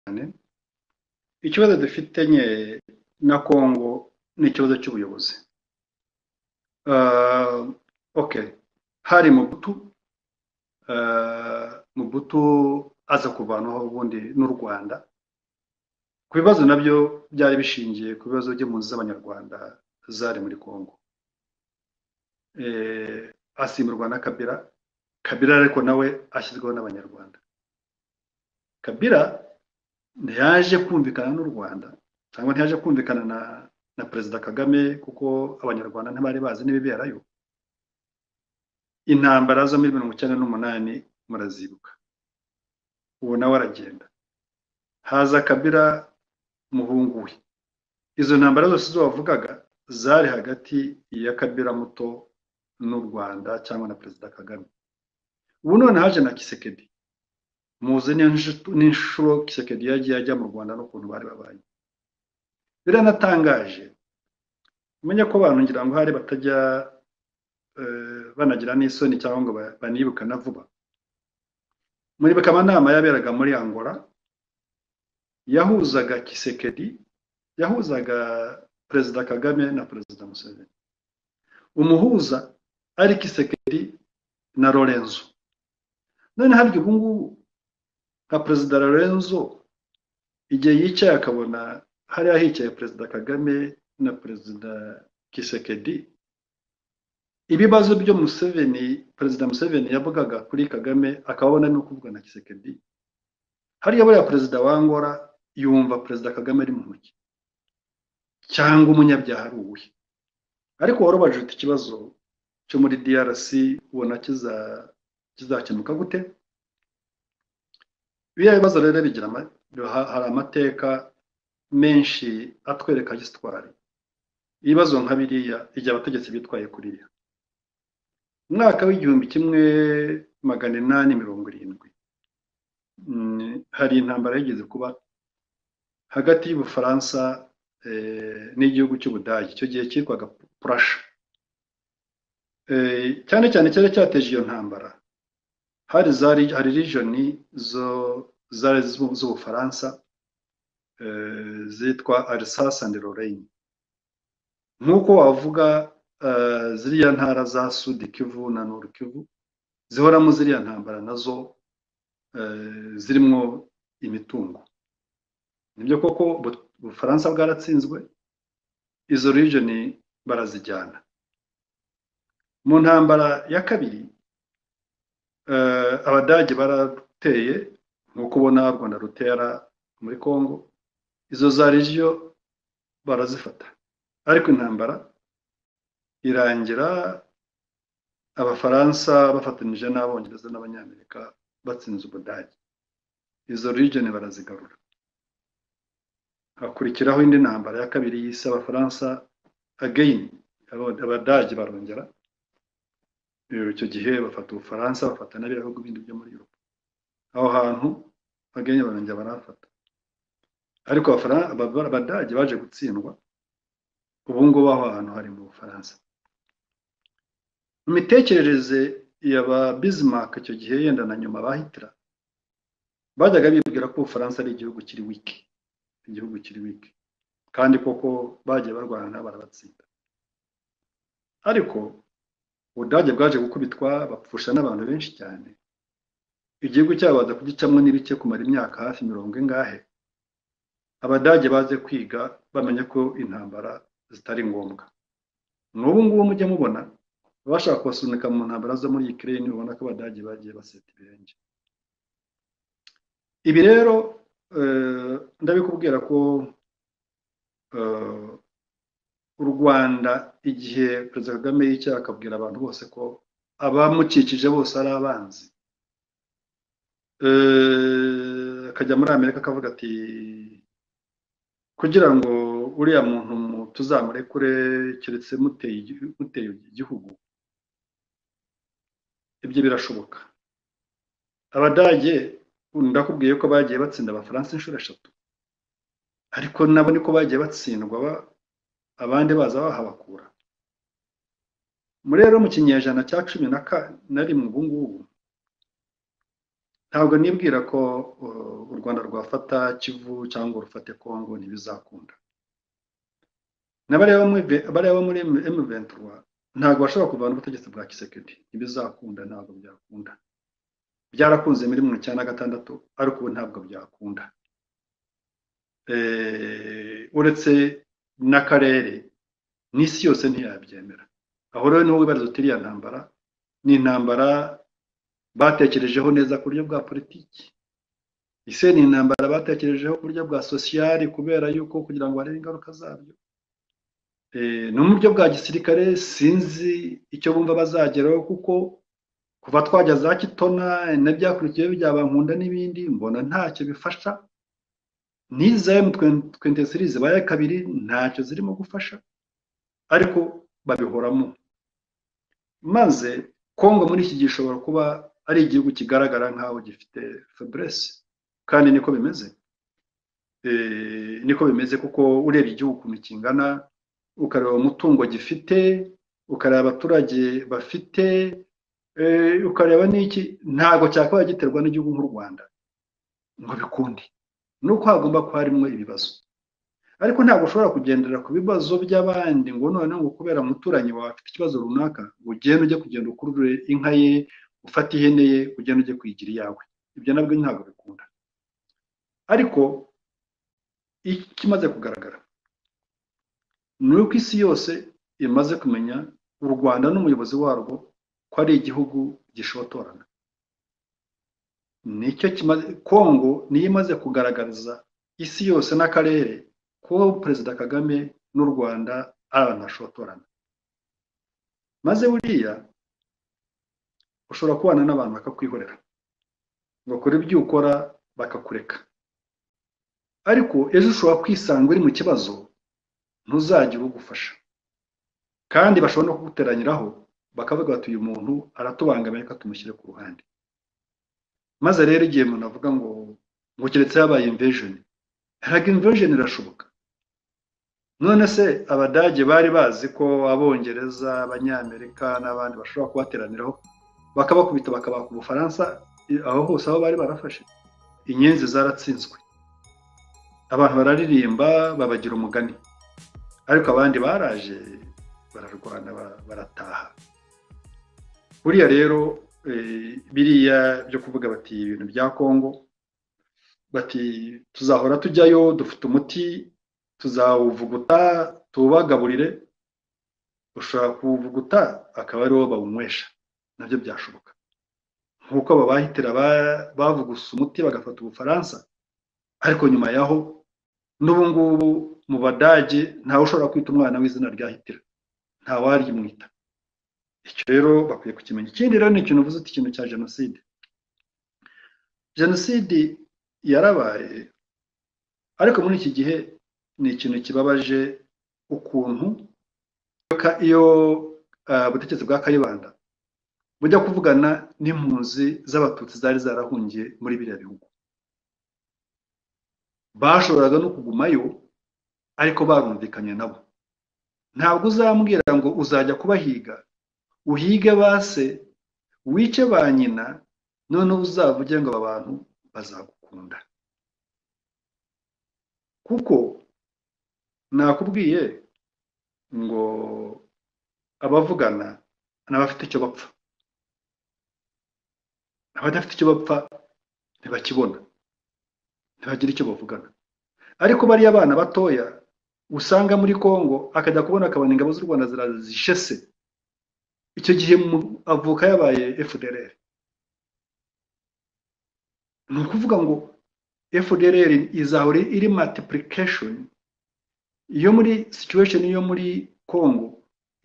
cyane ikibazo dufite nye na congo ni ikibazo cy'ubuyobozi ok hari mubutu mubutu aza kuvanaho ubundi n'u rwanda ku bibazo nabyo byari bishingiye ku bibazo by'impunzi z'abanyarwanda zari muri congo asimburwa na kabira kabira ariko nawe ashyizweho n'abanyarwanda kabira ntiyaje kumvikana n'u rwanda cyangwa ntiyaje kumvikana na na perezida kagame kuko abanyarwanda ntibari bazi n'ibiberayo intambara zo muri mirongo icyenda n'umunani murazibuka ubu nawe aragenda haza kabira muhungu we izo ntambara zose zo wavugaga zari hagati ya kabira muto n'u rwanda cyangwa na perezida kagame ubu none haje na kisekedi muzi n'inshuro kisekedi yagiye ajya mu rwanda n'ukuntu bari babaye biranatangaje menya ko abantu ngira ngo hari batajya banagira n'isoni cyangwa ngo banibuka na vuba muribuka amanama yaberaga muri angola yahuzaga kisekedi yahuzaga perezida kagame na perezida museveni umuhuza ari kisekedi na lorenzo none harya ubu ngubu nka perezida lorenzo igihe yicaye akabona hariya hicaye perezida kagame na perezida kisekedi ibibazo byo museveni perezida museveni yavugaga kuri kagame akabona no kuvuga na kisekedi hariya buriya perezida wangora yumva perezida kagame ari mu ntoki cyangwa umunyabyaha ari uwuhe ariko warubajije ufite ikibazo cyo muri drc ubona kizakemuka gute biriya bibazo rero bigira hari amateka menshi atwereka gisitwari ibibazo nka biriya igihe abategetsi bitwaye kuriya umwaka w'igihumbi kimwe magana inani mirongo irindwi hari intambara yigeze kuba hagati y'ubufaransa n'igihugu cy'ubudage icyo gihe cyitwaga purasha cyane cyane cyari cyateje iyo ntambara hari hari rijoni zo zari z'ubufaransa zitwa arisasa andi lorraine nk'uko wavuga ziriya ntara za sudi kivu na nuru kivu zihoramo ziriya ntambara nazo zirimo imitungo nibyo koko ubufaransa bwaratsinzwe izo rijoni barazijyana mu ntambara ya kabiri abadage barateye nk'uko ubona u rwanda rutera muri congo izo za regiyo barazifata ariko intambara irangira abafaransa bafatanyije n'abongereza n'abanyamerika batsinze ubudage izo region barazigarura hakurikiraho indi ntambara ya kabiri y'isi abafaransa again abadage barongera icyo gihe bafata ubufaransa bafata n'abiriya bihugu bindi byo muri yuropa aho hantu again barongera barafata ariko abadage baje gutsindwa ubu ngubu aho hantu hari mu bufaransa mu mitekerereze ya ba Bismarck icyo gihe yenda na nyuma ba Hitler bajyaga bibwira ko ubufaransa ari igihugu kiri wiki igihugu kiri wiki kandi koko bagiye barwana barabatsinda ariko ubudage bwaje gukubitwa bapfusha n'abantu benshi cyane igihugu cyabo baza kugicamo n'ibice kumara imyaka hafi mirongo ingahe abadage baze kwiga bamenya ko intambara zitari ngombwa n'ubu ngubu mujye mubona abashaka kubasunika mu ntambara zo muri Ukraine ubona ko abadage bagiye baseta ibirenge ibi rero ndabikubwira ko u rwanda igihe perezida kagame y'icyaha akabwira abantu bose ko abamukikije bose ari abanzi akajya muri amerika akavuga ati kugira ngo uriya muntu tuzamurekure keretse muteye igihugu ibyo birashoboka abadage ndakubwiye ko bagiye batsinda abafaransa inshuro eshatu ariko nabo niko bagiye batsindwa abandi baza bahabakura rero mu kinyejana cya cumi na rimwe ubungubu ntabwo nibwira ko uh, u rwanda rwafata kivu cyangwa rufate kongo ntibizakunda bariya bo muri M23 ntabwo bashobora kuvana ubutegetsi bwa kisekedi ntibizakunda ntabwo byakunda byarakunze muri mirongo icyenda na gatandatu ariko ubu ntabwo byakunda uretse n'akarere n'isi yose ntiyabyemera aho rero niho wibariza uti iriya ntambara ni intambara batekerejeho neza ku buryo bwa politiki ese ni intambara batekerejeho ku buryo bwa sosiyali kubera yuko kugira ngo barebe ingaruka zabyo ni uburyo bwa gisirikare sinzi icyo bumva bazageraho kuko kuva twajya za kitona n'ibyakurikiyeho byabankunda n'ibindi mbona ntacyo bifasha n'iza emutwente siri zibaye kabiri ntacyo zirimo gufasha ariko babihoramo maze kongo muri iki gihe ishobora kuba ari igihugu kigaragara nk'aho gifite feburese kandi niko bimeze niko bimeze kuko urebye igihugu ukuntu kingana ukareba umutungo gifite ukareba abaturage bafite ukareba n'iki ntabwo cyakabaye giterwa n'igihugu nk'u rwanda ngo bikunde nuko hagomba kuba harimo ibibazo ariko ntabwo ushobora kugendera ku bibazo by'abandi ngo noneho ngo kubera umuturanyi wawe afite ikibazo runaka ngo ugende ujye kugenda ukurure inka ye ufate ihene ye ugende ujye kuyigira iyawe ibyo nabwo ntabwo bikunda ariko ikimaze kugaragara ni uko isi yose imaze kumenya u rwanda n'umuyobozi warwo ko ari igihugu gishotorana nicyo kimaze kongo niyo imaze kugaragariza isi yose n'akarere ko perezida kagame n'u rwanda ari abantu bashotorana maze buriya ushobora kubana n'abantu bakakwihorera bakora ibyo ukora bakakureka ariko ejo ushobora kwisanga uri mu kibazo ntuzagire ugufasha kandi bashobora no kuguteranyiraho bakavuga bati uyu muntu aratubangamiye reka tumushyire ku ruhande maze rero igihe umuntu avuga ngo ngo keretse yabaye imvejeni haraga imvejeni irashoboka none se abadage bari bazi ko abongereza abanyamerika n'abandi bashobora kubateraniraho bakabakubita bakabaka ubufaransa aho hose aho bari barafashe inyenzi zaratsinzwe abantu bararirimba babagira umugani ariko abandi baraje bararwana barataha buriya rero biriya byo kuvuga bati ibintu bya kongo bati tuzahora tujyayo dufite umuti tuzawuvuguta tubagaburire ushobora kuwuvuguta akaba ariwo bawunywesha nabyo byashoboka nk'uko aba bahitira bavugusa umuti bagafata ubufaransa ariko nyuma yaho n'ubu ngubu mu badage ntawe ushobora kwita umwana w'izina rya hitira ntawaryimwita icyo rero bakwiye kukimenya ikindi rero ni ikintu uvuze uti ikintu cya jenoside jenoside yarabaye ariko muri iki gihe ni ikintu kibabaje ukuntu iyo ubutegetsi bwa kayibanda bujya kuvugana n'impunzi z'abatutsi zari zarahungiye muri biriya bihugu bashoboraga no kugumayo ariko barumvikanye nabo ntabwo uzambwira ngo uzajya kubahiga uhige base wice ba nyina noneho uzavuge ngo aba bantu bazagukunda kuko nakubwiye ngo abavugana n'abafite icyo bapfa abadafite icyo bapfa ntibakibona ntibagire icyo bavugana ariko bariya abana batoya usanga muri congo akajya kubona akabona ingabo z'u rwanda zirazishese icyo gihe avuka yabaye fdrr ni ukuvuga ngo fdrr izahora iri multiplication iyo muri situation yo muri congo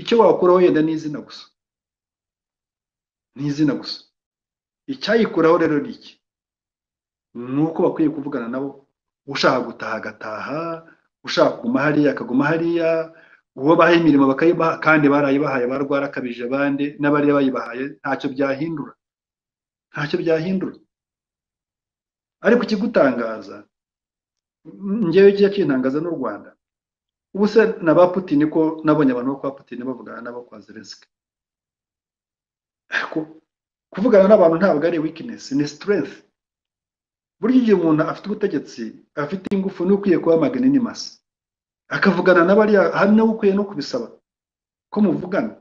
icyo wakuraho yenda ni izina gusa ni izina gusa icyayikuraho rero ni iki ni uko bakwiye kuvugana nabo ushaka gutaha agataha ushaka kuguma hariya akaguma hariya uwo baha imirimo bakayibaha kandi barayibahaye barwarakabije abandi n'abariya bayibahaye ntacyo byahindura ntacyo byahindura ariko ikigutangaza ngewe kijya kintangaza n'u rwanda ubu se na ba putini ko nabonye abantu bo kwa putini bavugana nabo kwa zelenski ariko kuvugana n'abantu ntabwo ari weakness ni strength burya igihe umuntu afite ubutegetsi afite ingufu ni ukwiye kuhamagana ni masa akavugana n'abariya hari nawe ukwiye no kubisaba ko muvugana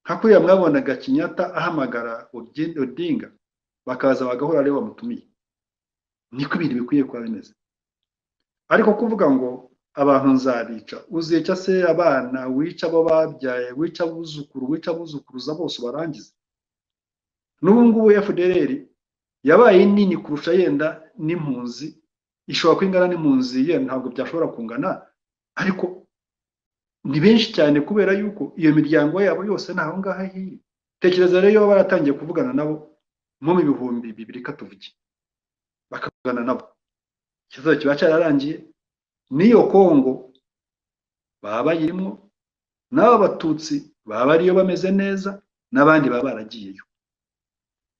nka kuriya mwabonaga kinyata ahamagara Obi- odinga bakaza bagahura ariwe bamutumiye niko ibintu bikwiye kuba bimeze ariko kuvuga ngo abantu nzabica uzica se abana wica abo babyaye wica abuzukuru wica abuzukuruza bose ubarangize n'ubu ngubu fdr yabaye nini kurusha yenda n'impunzi ishobora kuba ingana n'impunzi ye ntabwo byashobora kungana ariko ni benshi cyane kubera yuko iyo miryango yabo yose ni aho ngaho iri tekereza rero iyo baba baratangiye kuvugana nabo nko mu bihumbi bibiri katuvuge bakavugana nabo ikibazo kiba cyararangiye n'iyo kongo baba bayirimo n'aba batutsi baba ariyo bameze neza n'abandi baba baragiyeyo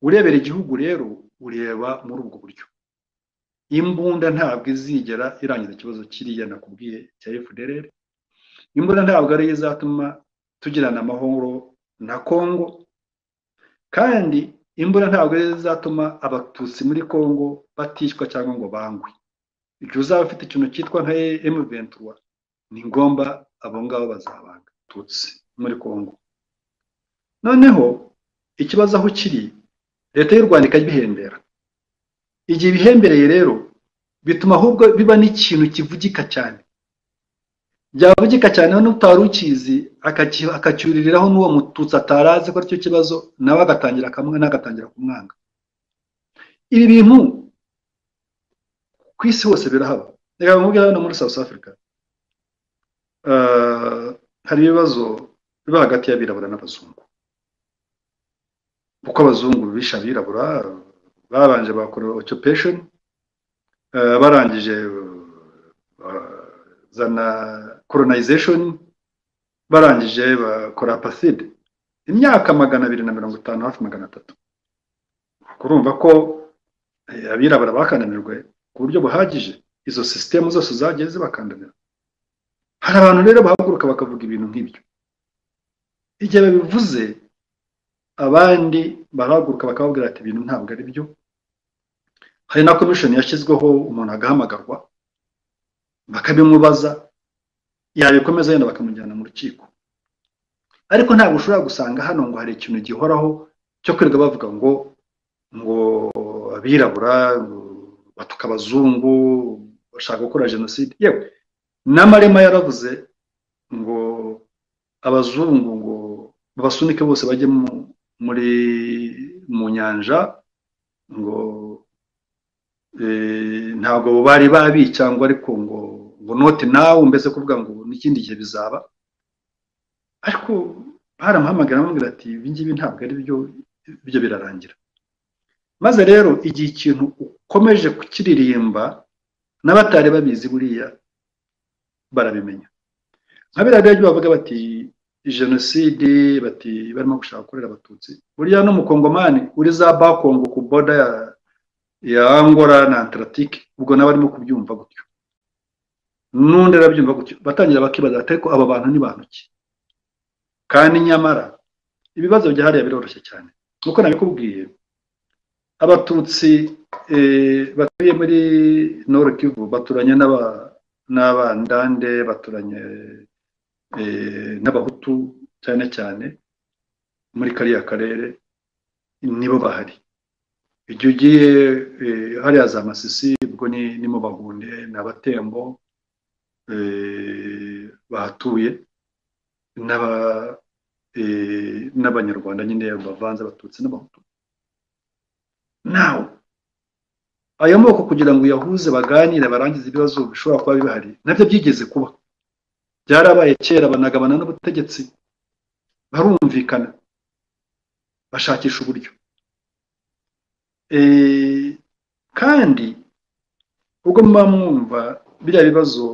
urebera igihugu rero ureba muri ubwo buryo imbunda ntabwo izigera irangiza ikibazo kiriya nakubwiye cya fdr imbunda ntabwo ariyo izatuma tugirana amahoro na kongo kandi imbura ntabwo zizatuma abatutsi muri congo baticwa cyangwa ngo bangwe igihe uzaba ufite ikintu cyitwa nka emuventura ni ngombwa abo ngabo bazabanga tutsi muri congo noneho ikibazo aho kiri leta y'u rwanda ikabihembera igihe ibihembereye rero bituma ahubwo biba n'ikintu kivugika cyane byavugika cyane n'utari ukizi akacyuririraho n'uwo mututsi atarazi ko aricyo kibazo nawe agatangira akamwana agatangira kumwanga ibi bintu ku isi hose birahaba reka nkubwira hano muri south africa hari ibibazo biba hagati y'abirabura n'abazungu kuko abazungu bishe abirabura babanje bakora occupation barangije zana colonization barangije bakora apaside imyaka magana abiri na mirongo itanu hafi magana atatu kurumva ko abirabura bakananirwe ku buryo buhagije izo sisitemu zose zagiye zibakandanira hari abantu rero bahaguruka bakavuga ibintu nk'ibyo igihe babivuze abandi barahaguruka bakababwira ati ibintu ntabwo ari byo hari na komishoni yashyizweho umuntu agahamagarwa bakabimubaza yabikomeza yenda bakamujyana mu rukiko ariko ntabwo ushobora gusanga hano ngo hari ikintu gihoraho cyo kwirirwa bavuga ngo ngo abirabura batuka abazungu bashaka gukora jenoside yewe n'amarema yaravuze ngo abazungu ngo babasunike bose bajye muri mu nyanja ngo ntabwo bari babica ngo ariko ngo ngo noti nawe mbese kuvuga ngo n'ikindi gihe bizaba ariko baramuhamagara amubwira ati ibi ngibi ntabwo ari byo ibyo birarangira maze rero igihe ikintu ukomeje kukiririmba n'abatari babizi buriya barabimenya nka biriya rero bavuga bati jenoside bati barimo gushaka gukorera abatutsi buriya n'umukongomani uri za bakongo ku boda ya ya angora na antaratike ubwo nawe arimo kubyumva gutyo n'undi arabyumva gutyo batangira bakibaza ariko aba bantu ni bantu ki kandi nyamara ibibazo bya hariya biroroshye cyane nk'uko nabikubwiye abatutsi batuye muri noro kivu baturanye n'abandande baturanye n'abahutu cyane cyane muri kariya karere nibo bahari igihe ugiye hariya za masisi ubwo ni mu bahunde ni abatembo bahatuye n'abanyarwanda nyine bavanze abatutsi n'abahutu nawe ayo moko kugira ngo uyahuze baganire barangize ibibazo bishobora kuba bibahari nabyo byigeze kuba byarabaye kera banagabana n'ubutegetsi barumvikana bashakisha uburyo kandi ubwo muba mwumva biriya bibazo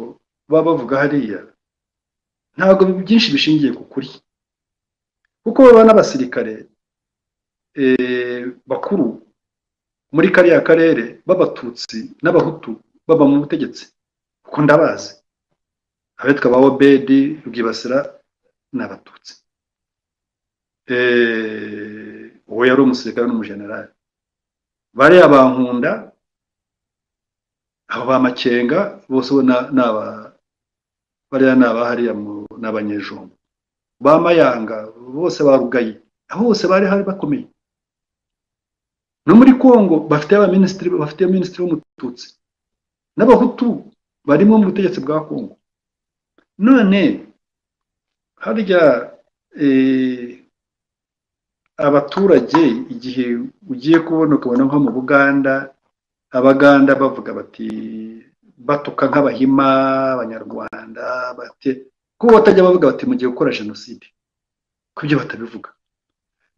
baba bavuga hariya ntabwo byinshi bishingiye ku kuri kuko baba n'abasirikare bakuru muri kariya karere b'abatutsi n'abahutu baba mu butegetsi kuko ndabazi abitwa ba obedi rwibasira ni abatutsi uwo yari umusirikare n'umujenerali bariya bankunda aho ba makenga bose bo na- ni aba- bariya ni abahariya mu- ni abanyejombo ba mayanga bose ba rugayi aho bose bari hari bakomeye no muri congo bafite abaminisitiri bafite minisitiri w'umututsi n'abahutu barimo mu butegetsi bwa congo none harya eh, abaturage igihe ugiye kubona ukabona nko mu buganda abaganda bavuga bati batuka nk'abahima abanyarwanda bate kuko batajya bavuga bati mugiye gukora jenoside ko ibyo batabivuga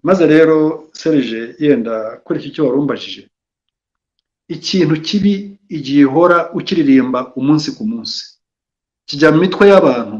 maze rero serije yenda kuri iki cyo wari umbajije ikintu kibi igihe ihora ukiririmba umunsi ku munsi kijya mu mitwe y'abantu